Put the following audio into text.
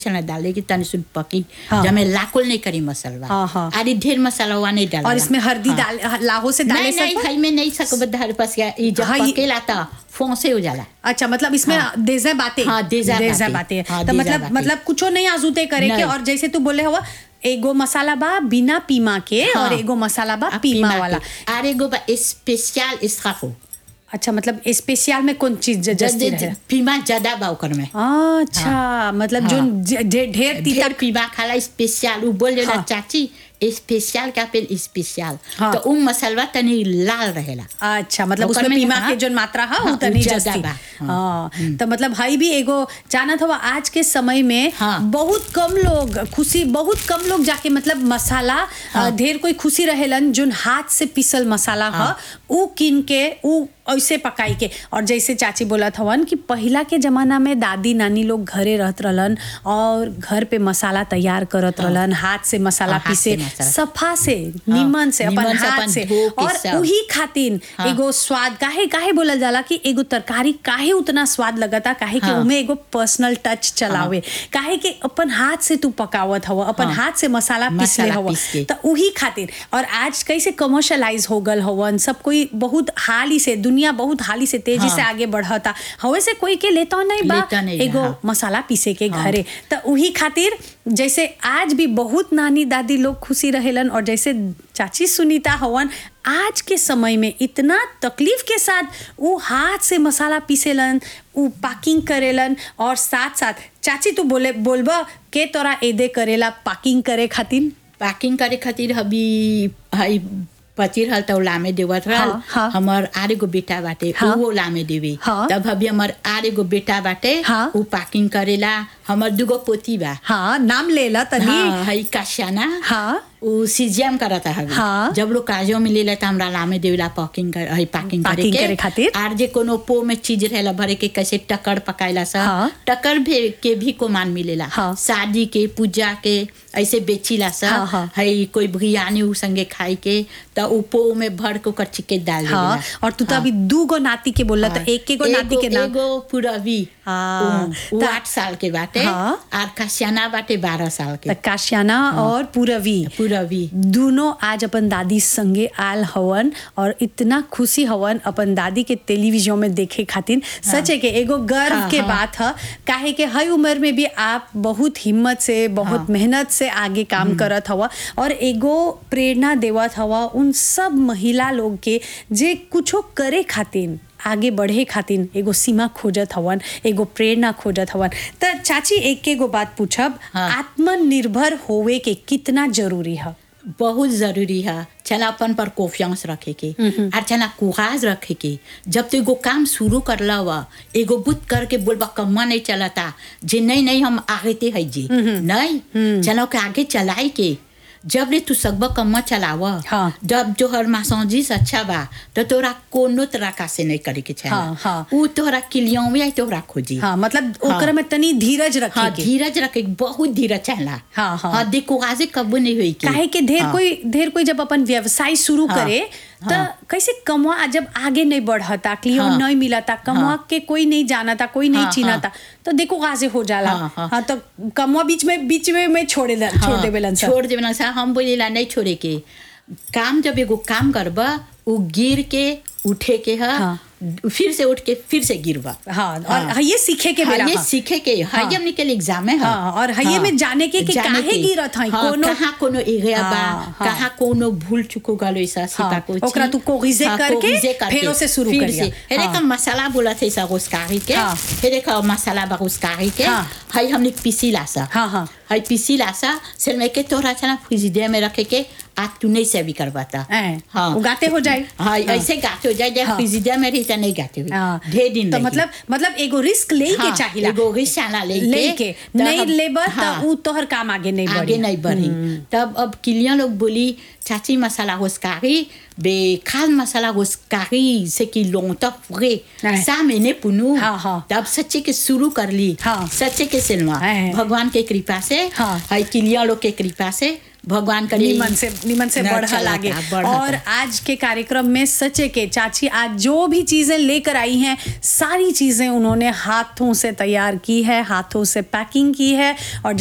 चना डाले की तनी सुन पकी हाँ। जब मैं लाकुल नहीं करी मसाला हाँ, हाँ। अरे ढेर मसाला हुआ नहीं डाला और इसमें हल्दी डाल लाहो से डाले नहीं नहीं सकते हई में नहीं सकब धार पास गया ये जब हाँ, ये- पकेला था फोंसे हो जाला अच्छा मतलब इसमें देजा बातें हाँ, देजा बातें। बातें हाँ, तो देजा मतलब बातें। मतलब कुछो नहीं आजूते करे के नहीं। और जैसे तू बोले हुआ एगो मसाला बा बिना पीमा के हाँ। और एगो मसाला बा आ, पीमा वाला के। अरे गो स्पेशल इसका अच्छा मतलब स्पेशल में कौन चीज ज- जस्ती रहे पीमा ज्यादा बा ओकर में अच्छा मतलब जो ज- ढे- ढेर तीता ढेर पीमा खाला स्पेशल उ बोल देला हाँ। चाची स्पेशल का पेल स्पेशल हाँ। तो उ मसाला तनी लाल रहेला अच्छा मतलब ओकर उसमें में पीमा हाँ। के जो मात्रा है हाँ, वो तनी उ ज्यादा जस्ती बा। हाँ तो मतलब हई भी एगो जानत हवा आज के समय में हाँ। बहुत कम लोग खुशी बहुत कम लोग जाके मतलब मसाला अ, ढेर कोई खुशी रहेलन जोन हाथ से पिसल मसाला ह उ किन के उ ऐसे पकाई के और जैसे चाची बोलत हवन कि पहिला के जमाना में दादी नानी लोग घरे रहत रहलन और घर पे मसाला तैयार करत रहलन हाथ से मसाला हाँ, हाथ से पीसे मसाला। सफा से निमन से अपन निमन से हाथ अपन से धो के और सब। उही खातिर हाँ। एगो स्वाद काहे काहे बोलल जाला कि एगो तरकारी काहे उतना स्वाद लगता काहे कि हाँ। उमे एगो पर्सनल टच चलावे काहे कि अपन हाथ से तू पकावत हव अपन हाँ। हाथ से मसाला पीसले मसाला हव पीस के। त उही खातिर और आज कैसे कमर्शलाइज हो गल हवन सब कोई बहुत हाली से दुनिया बहुत हाली से तेजी हाँ। से आगे बढ़ता हवे से कोई के लेता नहीं बा लेता नहीं है, एगो हाँ। मसाला पीसे के घरे त उही खातिर जैसे आज भी बहुत नानी दादी लोग खुशी रहेलन और जैसे चाची सुनीता हवन आज के समय में इतना तकलीफ के साथ वो हाथ से मसाला पीसेलन वो पैकिंग करेलन और साथ साथ चाची तू बोले बोलबा के तोरा एदे करेला पैकिंग करे खातिर पैकिंग करे खातिर अभी हई पचिर हल तो लामे देवत रहल हाँ, हाँ। हमर आरे गो बेटा बाटे हाँ। वो लामे देवी हाँ। तब अभी हमर आरे गो बेटा बाटे हाँ। उ पैकिंग करेला हमर दुगो पोती बा हाँ नाम लेला तनी हाँ हई काशाना हाँ उ सीजीएम करता है हाँ। जब लोग काजो में ले लेता हमरा लामे देवेला पैकिंग कर हई पैकिंग करे Packing के करे खातिर। आर जे कोनो पो में चीज रहेला भरे के कैसे टकर पकाइला सा हाँ। टकर भी के भी को मान मिलेला हाँ। शादी के पूजा के ऐसे बेचीला सा हाँ, हाँ। हई कोई बिरयानी उ संगे खाई के त उ पो में भर के ओकर चिके डाल हाँ देवेला और तू तो अभी दू गो नाती के बोलला तो एक एगो नाती के नाम एगो पुरवी हाँ। उ- उ त- आठ साल के बाटे हाँ। आर काशियाना बाटे बारह साल के त काशियाना और पूरवी पुरवी दोनों आज अपन दादी संगे आल हवन और इतना खुशी हवन अपन दादी के टेलीविजन में देखे खातिर सच है कि एगो गर्व हाँ, के हाँ। बात है काहे के हई उम्र में भी आप बहुत हिम्मत से बहुत मेहनत से आगे काम करत हवा और एगो प्रेरणा देवत हवा उन सब महिला लोग के जे कुछो करे खातिर आगे बढ़े खातिर एगो सीमा खोजत हवन एगो प्रेरणा खोजत हवन त चाची एक एगो बात पूछब हाँ। आत्मनिर्भर होवे के कितना जरूरी है बहुत जरूरी है चला अपन पर कॉन्फिडेंस रखे के और चला कुहाज रखे के जब तो एगो काम शुरू करला हुआ एगो बुत करके बोलबा कम्मा नहीं चलता जे नहीं नहीं हम आगे ते है जी नहीं चलो के आगे चलाई के जब ले तू सकबा कम्मा चलावा हाँ। जब जो हर मासौजीस अच्छा बा तो तोरा कोनो तरह का से नहीं करे के चाहिए हाँ, हाँ। उ तोरा किलियों में आई तोरा खोजी हाँ मतलब हाँ। ओकरा में तनी धीरज रखे हाँ के धीरज रखे के, बहुत धीरज चला हाँ, हाँ। हाँ देखो आजे कबू नहीं हुई के काहे के ढेर हाँ। कोई ढेर कोई जब अपन व्यवसाय शुरू हाँ, करे त कैसे कमवा जब आगे नहीं बढ़ता क्लियर हाँ, नहीं मिलता कमवा हाँ। के कोई नहीं जानता कोई नहीं हाँ, चिनाता तो देखो कहाँ से हो जाला हाँ, हाँ। हाँ तो कमवा बीच में बीच में में छोड़े ला- छोड़ हाँ, देवेलन सब छोड़ देवेलन सा हम बोलेला नहीं छोड़े के काम जब एगो काम करबा उ गिर के उठे के है हाँ। फिर से उठ के फिर से गिरबा हाँ और ये सीखे के हाँ, बेरा ये हाँ। सीखे के हाँ। हाई हमने के लिए एग्जाम है हाँ, और हाइये में जाने के कि जाने काहे के। गिरत हई, हाँ, कोनो- कहाँ कोनो एरिया बा हाँ, हाँ। कहाँ कोनो भूल चुको गलो ऐसा सीता हाँ, को ओकरा तू कोरिजे करके, फेरो से शुरू फिर करिया। से हेरे हाँ। का मसाला बोला थे सा उसकारी के हाँ। हेरे का मसाला बा उसकारी के हाँ। हाई हमने पीसी लासा हाँ, हाँ। हाई पीसी लासा सिर में के तोरा चना फ्रिजिडे में रखे के आज तू नहीं से भी करवाता हैं, उगाते हो जाए। हाँ हाँ। ऐसे गाते हो जाए जब हाँ। फ्रिजिडे में रही तो नहीं गाते हुए हाँ। ढेर दिन तो लगी। मतलब मतलब एगो रिस्क ले के हाँ, चाहिला एगो रिसाला लेके लेके तब नहीं हम- लेबर हाँ। तो उ तोहर काम आगे नहीं बढ़ी आगे नहीं बढ़ी तब अब किलियां लोग बोली चाची मसाला होस्कारी बे खाल मसाला होस्कारी से कि लोंता फुगे हाँ। सा मैंने पुनू हाँ, हाँ। तब सच्चे के शुरू कर ली हाँ। सच्चे के सिनेमा हाँ। भगवान के कृपा से हाँ। हाई किलियां लोग के कृपा से भगवान करे निमन से निमन से ना बढ़ा चलाता, लागे बढ़ता। और आज के कार्यक्रम में सचे के चाची आज जो भी चीजें लेकर आई हैं सारी चीजें उन्होंने हाथों से तैयार की है हाथों से पैकिंग की है और